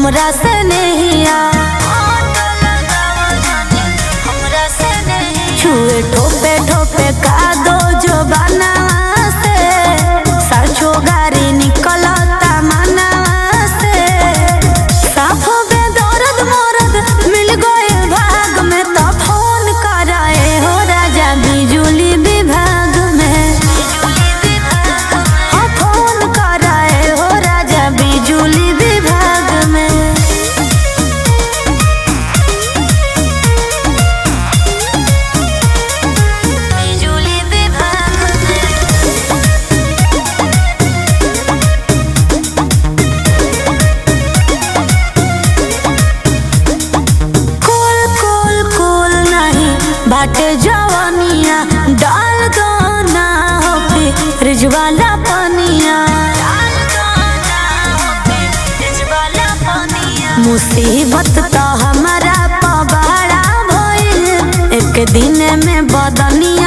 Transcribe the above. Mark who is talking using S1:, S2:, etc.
S1: हमरा से नहिया छुए ठोपे ठोपे का दो जो बना से सरछो गारी निकलता मना से साफो बे दर्द मोरद मिल गए भाग में तो फोन कराए हो राजा बिजुली विभाग में हाँ फोन कराए हो राजा बिजुली विभाग में बिजुली विभाग में कोल कोल कोल नहीं बाटे जवानिया डाल दो ना हो फ्रिज वाला पनिया मुसीबत तो हमारा पबाड़ा भइल एक दिन में बदनिया